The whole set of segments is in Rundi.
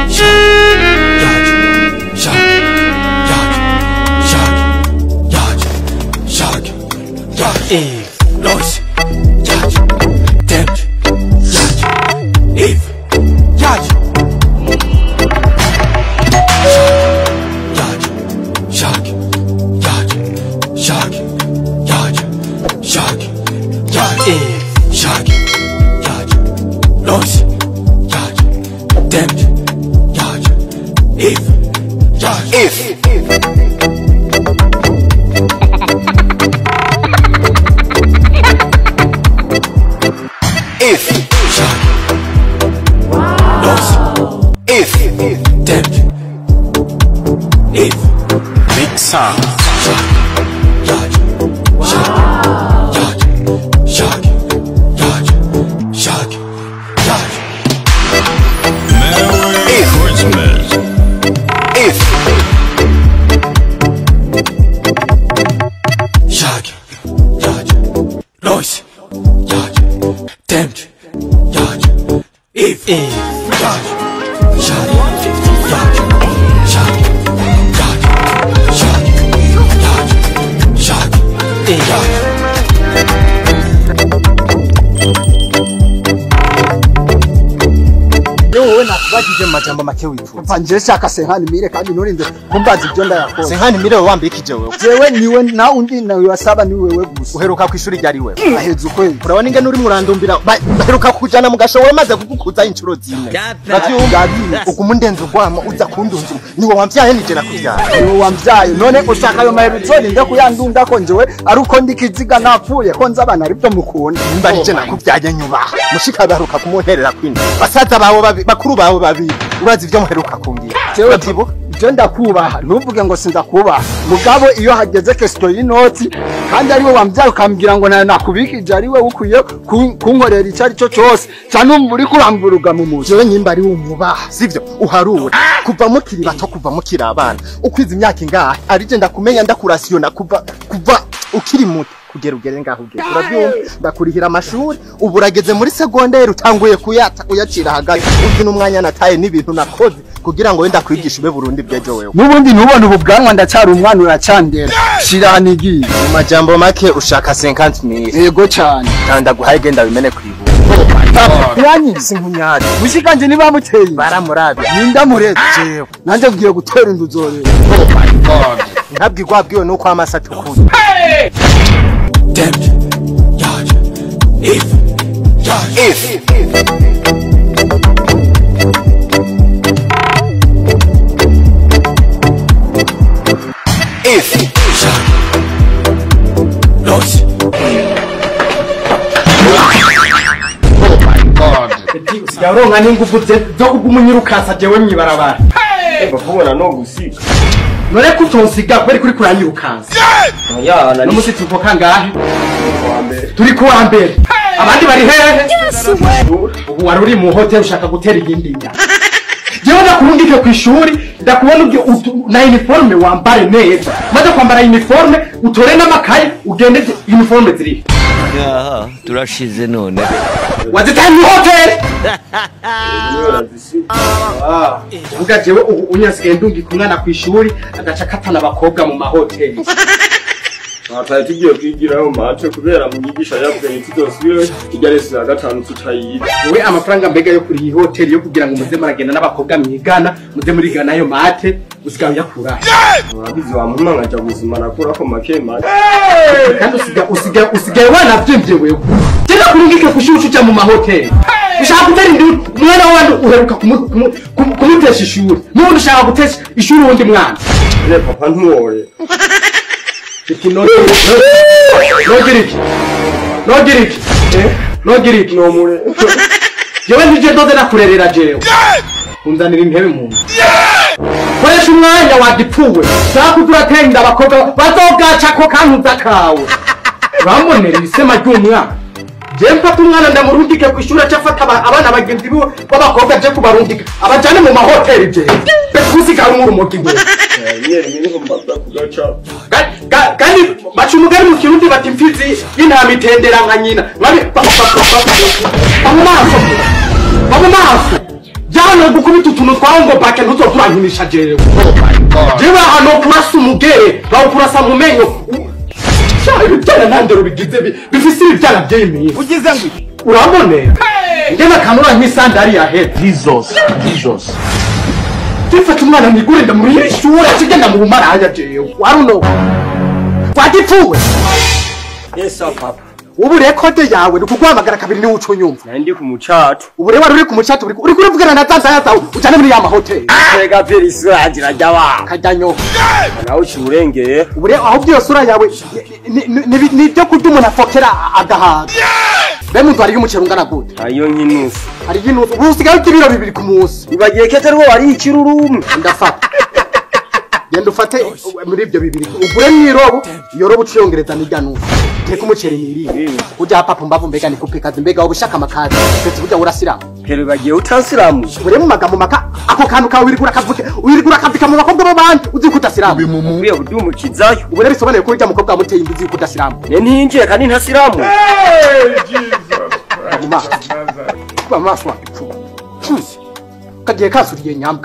Merry Christmas. wowe nakubajije mu majambo make wifuza umva nje shaka senkani mire kandi nturinde kumbaza ibyo ndayakoze senkani mire wambikije wewe jewe niwe na undi nawe wasaba ni wewe gusa uheruka ku ishuri ryari wewe aheza ukwezi urabona ingene urimo urandumbira ba- baheruka kujana mu gashobo maze kugukuza inshuro zine uravyumva uguma undenza ugwamo uza kundunzura niwe wamvyaye nije nakuvyara niwe wambyaye none ushaka ayo maheruzo ninde kuyandunda ko njewe ari uko ndi kiziga napfuye ko nzi abana aribyo mukunda nimba nije nakuvyaye nyubaha mushika baheruka kumunterera kwindi basaza bawe babi- bakuru bawe babiri urazi ivyo muheruka kumbwira jewe uravyibuka ibyo ndakubaha ntuvuge ngo sindakubaha mugabo iyo hageze kesito y'inoti kandi ariwe wambyaye ukambwira ngo nayo nakubikije ariwe ukwiye kun- kunkorera icyo ari cyo cyose cyane umva uri kuramburuga mu mutwe jewe nyimba ari umubaha sivyo uharura kuva mukiri bato kuva mukiri abana ukwiza imyaka ingahe arije ndakumenya ndakurasiyona kuva kuva ukiri muto kugera ugere ngaho ugere urabyumva ndakurihira amashuri ubu urageze muri segonderi utanguye kuyata uyacira hagati uzi n'umwanya nataye n'ibintu nakoze kugira ngo wenda kwigisha ube burundi bw'ejo wewe n'ubundi ntubone ubu bwanwa ndacyari umwana uracandera shiranigiye mu majambo make ushaka 50 mili yego cyane kandi ndaguhaye genda bimene kwibuka yanyize sinkunyari mushikanje ntibamuteye baramurabya ninda murete jewe nanjye ngiye gutera inzu zorera ntabwo wabwiwe nuko amasa atukuye yaronka n'ingufu ze zo kuguma unyirukasa jewe mwibarabara bakubona no gusiga none ko utonsiga kubera kuri kuranyirukansa yana ni n'umusitsi uko kangahe wa mbere turi ku wa mbere abandi bari hehe ubu wari uri mu hoteli ushaka gutera iyindi nda jewe ndakurungike ku ishuri ndakubona ubyo utu- na uniforme wambare neza maze kwambara uniforme utore n'amakaye ugende uniforme zirihe yaha turashize none wazitaye mu hoteli niyo zisiga uvuga jewe ubu unyasigaye ndungika umwana ku ishuri agaca akatana abakobwa mu mahoteli twataye tugiye kwigirayo mace kubera mwigisha yabwiye tudosubire ijya resi ya gatanu tutayiga wowe amafaranga mbega yo kuri iyi hoteli yo kugira ngo muze muragenda n'abakobwa mwigana muze murigana ayo mate usigaye uyakura urabizi wamuhuma nkaja gusima nakurako make make kandi usiga- usigaye usigaye wanavyimbye wewe genda kurungike ku ishuri uca mu mahoteli ushaka gutera indi umwana wandi uheruka kumu- kumu- kumu- kumutesha ishuri n'ubundi ushaka gutesha ishuri uwundi mwana ne papa ntuwoye iki nogira iki nogira iki nogira iki nomure jewe ntije ndoze nakurerera jewe unzanira intebe mu nzu koresha umwanya wagipfuwe shaka kuza uratenda abakobwa bazogacako kantuza kawe urambonera isema ry'umwana je mfata umwana ndamurungike ku ishuri aca afata aba- abana bagenzi biwe b'abakobwa je kubarungika abajane mu mahoteli jewe bekusigara umurumogi ngwe nyeri niho mbaza kugaca Ga- ga- kandi baca umugani mu kirundi bati imfizi y'intama itendera nka nyina Mwabi- ba- ba- ba- ba- ba mu maso ba mu maso je cyane gukubita utuntu twawe ngo bake ntuzoturankinisha jewe jewe hano kurasa umugere bawukurasa mu menyo sha ibibyara ntandero bigize bi- bifise ibibyara by'imini ugize ngo iki? urambonera ngena kanura nk'isandari ya hepfo Jesus, Jesus. tifata umwana mwigure ndamuhira ishure kigenda mu bumaraya jewe waruno wagipfuwe Yes, sir, papa. ubu rekode yawe ni ukuguhamagara kabiri niwe uca unyumva Nari ndi ku mucato. ubu rero wari uri ku mucatu uri uri kurivugana na zanzaya zawe ujyane muri ya mahoteli Tega pera isura yanjye irajya wa. kajyanyo Nawe uciye urengeye. ubu rero ahubwo iyo sura yawe ni- ni- ni ni ibyo kurya umuntu afokera agahaga be muntu hariyo umuceri ungana gute Hariyo nk'inusu. hariyo inusu ubu usigaye urya ibiro bibiri ku munsi Ibagiye ko atari wo wari ikirurumu. ndafata genda ufate uh, muri ibyo bibiri ugure mwirobo iyo robo uciyongereza n'irya nusu teka umuceri nirire ujya papa mbavu mbega ni kupe kazi mbega wowe ushaka amakazi ndetse burya urasiramu Pero ibagiye utansiramu. ure mu magambo maka ako kantu kawe wirigura kavuke wirigura kavika mu bakobwa b'abandi uzi ko udasiramu Mukwiye kudumukizayo. ubu rero bisobanuye ko urya mukobwa wamuteye inda uzi ko udasiramu Ne ntinjiye kandi ntasiramu. mu maso kuba mu maso wapfuye kagiye kasuriye nyambwa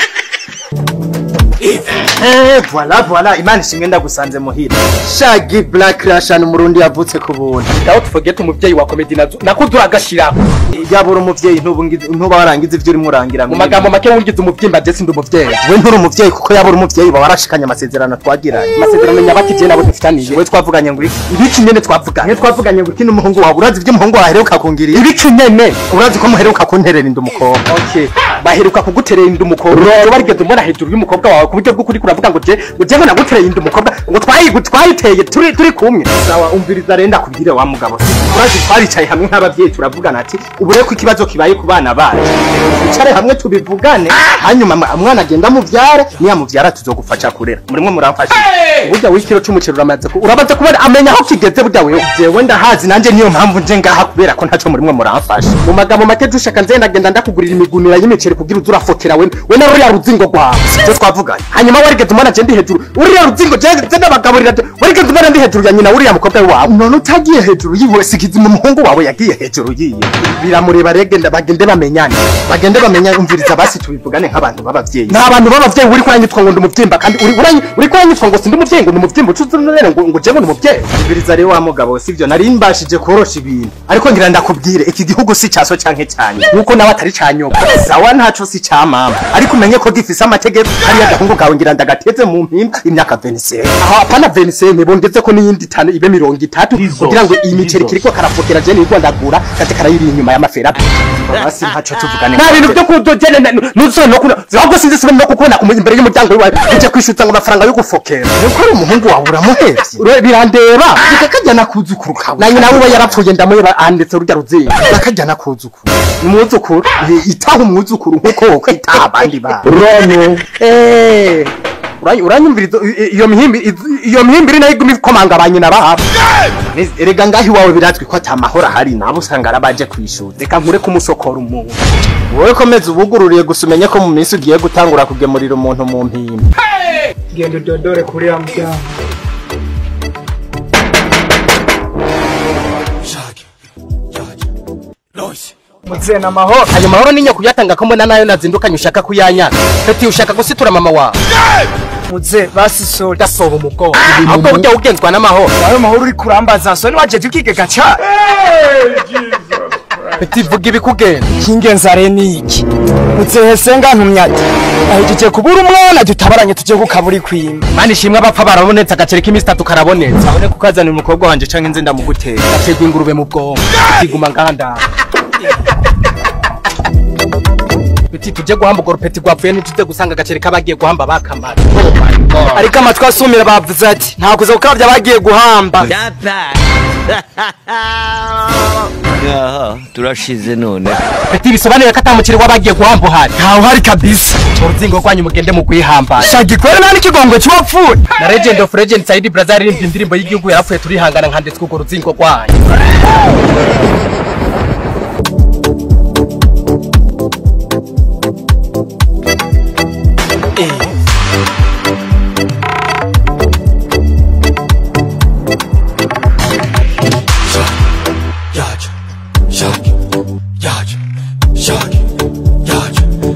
Eh, voilà voilà imana ishimwe ndagusanze muhira shagi black rashani umurundi yavutse ku buntu daho tufogete umubyeyi wa komedi nazo nako duragashiraho yabura umuvyeyi ntubu ngize- ntuba warangiza ivyo urimo urangira mu magambo make wungize umubyimba ndetse ndi umubyeyi we nturi umuvyeyi kuko yabura umuvyeyi uba warashikanye amasezerano twagiranye amasezerano nyabaki je nabo dufitaniye we twavuganye ngo iki ibiki nyene twavuganye mwe twavuganye ngo iki n'umuhungu wawe urazi ivyo umuhungu wawe aheruka kungirira ibiki nyene urazi ko muheruka kunterera inda umukobwa okay baheruka kuguterera inda umukobwa rero barigeze mbona hejuru y'umukobwa wawe ku buryo bw'ukuri kuravuga ngo je ngo je ngo nagutereye inda umukobwa ngo twayigu twayiteye turi turi kumwe sawa umviriza rero ndakubwire wa mugabo urazi twaricaye hamwe nk'abavyeyi turavugana ati ubu rero ko ikibazo kibaye ku bana bacu twicare hamwe tubivugane hanyuma ma- umwana agenda muvyare niyamuvyara tuzogufasha kurera murimwe muramfasha burya w'ikiro c'umuceri uramaze ku- uramaze kubona amenya aho kigeze burya wewe jewe ndahazi nanje niyo mpamvu nje ngaha kubera ko ntaco murimwe muramfasha mu magambo make dushaka nze ndagenda ndakugurira imigunira y'imiceri kugira uze urafokera we we na ruriya ruzingo rwawe sivyo twavuganye hanyuma warigeze umwana je ndi hejuru uriya ruzingo je je ndabagaburira je- warigeze umwana ndi hejuru ya nyina uriya mukobwa wawe none utagiye hejuru yiwe sikizi mu muhungu wawe yagiye hejuru yiye biramureba regenda bagende bamenyane bagende bamenya umviriza basi tubivugane nk'abantu b'abavyeyi nta bantu b'abavyeyi uri kuranyitwa ngo ndi umuvyimba kandi uri uranyi- uri kuranyitwa ngo sindi umuvyeyi ngo ndi umuvyimba ucuze none ngo ngo je ngo ndi umuvyeyi umviriza rero wa mugabo sivyo nari mbashije korosha ibintu ariko ngira ndakubwire iki gihugu si caso canke canye nuko nawe atari canyoka sawa ntaco si ca mama ariko umenye ko gifise amategeko hariya gahungu kawe ngira ndagateze mu mpimba imyaka 27 aho apana veniseme bongeze ko n'iyindi itanu ibe mirongo itatu kugira ngo iyi miceri kiriko karafokera je nirwo ndagura kaje karayiri inyuma y'amafera basi ntaco tuvugane nta bintu byo kudogene nuzone no kuna ahubwo sinzi sibe no kukubona ku imbere y'umuryango wawe uje kwishutsa ngo amafaranga yo gufokera nuko ari umuhungu wawe uramuhevye Ure- birandeba reka kajya nakuzukuru kawe na nyina wiwe yarapfuye ndamuheba anditse rurya ruzingo nakajya nakuzukuru umwuzukuru Eh, itaha umwuzukuru nkuko wokwitaha abandi bana Rono. Eh, uranyi- uranyumviriza i- i- iyo mihimbi i- iyo mihimbiri nayo iguma ikomanga ba nyina babo erega ngaho iwawe birazwi ko ata mahoro ahari nabo usanga arabaje kwishura reka nkure kumusokora umuntu wowe komeza ubugururiye gusa umenye ko mu minsi ugiye gutangura kugemurira umuntu mu mpimba genda udodore kuri ya muryango muzeye amahoro ayo mahoro ninya kuyatanga ko mbona nayo nazindukanye ushaka kuyanyana peti ushaka gusitura mama wawe muze basi sori udasoba umugongo ahubwo burya ugenzwa n'amahoro ayo mahoro uri kurambaza soni wajeje ukigega cyane peti vuga ibikugenda kingenza re niki muzehe senga ntumyati ahejeje kubura umwana dutabaranye tujye kukaburi kwimba mani ishimwe abapfa barabonetse agaceri k'iminsi itatu karabonetse abone kukazanira umukobwa wanje canke nze ndamugutera gaterwa ingurube mu bwonko iguma nganda peti tujye guhamba urwo rupeti rwapfuye ntituze gusanga agaceri k'abagiye guhamba bakamara ariko amatwi asumira bavuze ati nta kuza gukabya bagiye guhamba Aha, turashize none. peti bisobanuye ko atamukiri w'abagiye guhamba uhari ntawe uhari kabisa uruzingo rwanyu mugende mu kwihamba shagikwere nta n'ikigongo cy'uwapfuye na legend of legend saidi brazil aririmbye indirimbo y'igihugu yarapfuye turihangana nkanditswe urwo ruzingo rwanyu Yaja, shaki, yaja, shaki, yaja,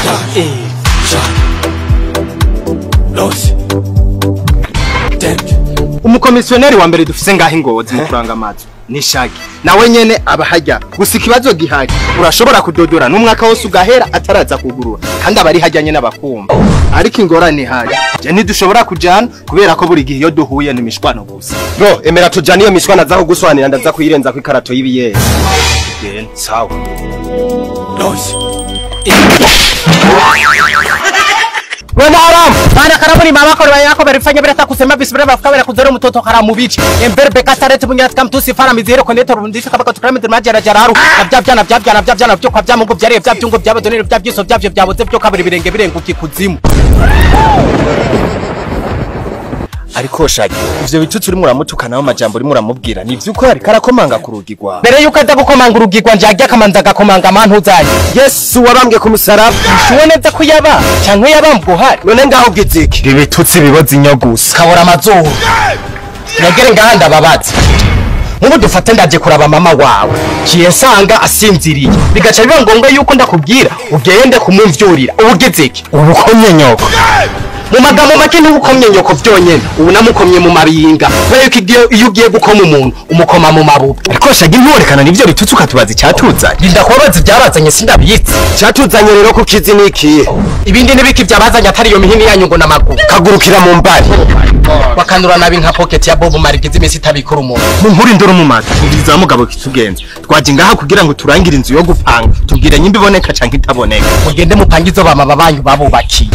umukomisiyoneri wa mbere dufise ngaho ingozi mu kuranga amazu ni shagi nawe nyene aba hajya gusa ikibazo gihari urashobora kudodora n'umwaka wose ugahera ataraza kugurura kandi aba ari hajya nyene abakumva ariko ingorane ihari je ntidushobora kujana kubera ko buri gihe iyo duhuye ni imishwano gusa bro emera tujana iyo mishwana aza kugusobanurira ndaza kuyirenza ku ikarato y'ibiyeri Genda, sawa Bwana haramu bana karabuni mama ko yako berifanya bila kusema bisibira bafuka bila kuzora mtoto haramu bichi ember beka tarete munyat kam tusi fara mizero ko neto rundisha kabaka tukrame de majara jararu nabya byana bya byana bya byana byo kwa bya mungu byari bya byungo byabo donere bya byiso byavyo byaboze byo kabiri birenge birenguki kuzimu ariko shagi ivyo bitutsi urimo uramutukanaho amajambo urimo uramubwira ni ivy'uko ariko arakomanga ku rugi rwawe mbere yuko aza gukomanga urugigwa njya akamanza agakomanga amantu uzanye yesu wabambwe ku musaraba shuwe neza ko yaba canke yabambwe uhari none ngaho bwiziki ibitutsi biboza inyo gusa kabura amazuru negere ngaha ndababaza nk'ubu dufate ndaje kuraba mama wawe kiye nsanga asinziriye bigaca biba ngombwa yuko ndakubwira ugende kumumvyurira ubu ugeze iki ubu ukomye nyoko mu magambo make ntubukomye nyoko vyonyene ubu namukomye mu mabinga kubera yuko igihe- iyo ugiye gukoma umuntu umukoma mu mabuga ariko shagi ntiwerekana n'ivyo bitutsi ukatubaza icyatuzanye rinda kubabaza ibyabazanye sindabitse cyatuzanye rero ku kizi ni ikihe ibindi n'ibiki byabazanye atari iyo mihini yanyu ngo n'amaguru kagurukira mu mbari bakanura nabi nka pocket ya bob marigize iminsi itabikura umuntu mu nkuru induru mu mata ubwiza wa mugabo kitugenza twaje ngaha kugira ngo turangire inzu yo gupanga tubwire nyimba iboneka canke itaboneka mugende mupange izo bamama banyu babubakiye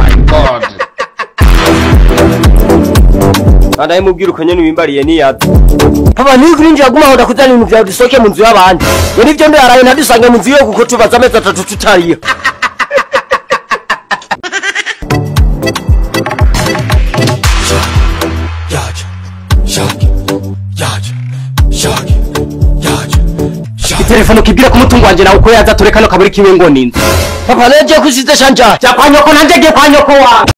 andaye mubwira uko nyene wimbariye niyaza papa niyo kurinjira guma aho ndakuzana ibintu byawe dusohoke mu nzu y'abandi ngo nivyo ndaraye ntadusange mu nzu yo kuko tubaza amezi atatu tutariyo itelefone kibwira ko umutungo wanje nawe uko yaza tureka no kaburi kiwe ngo ninzu papa nagiye kusize shanja jya kwa nyoko nanjye giye kwa nyoko wawe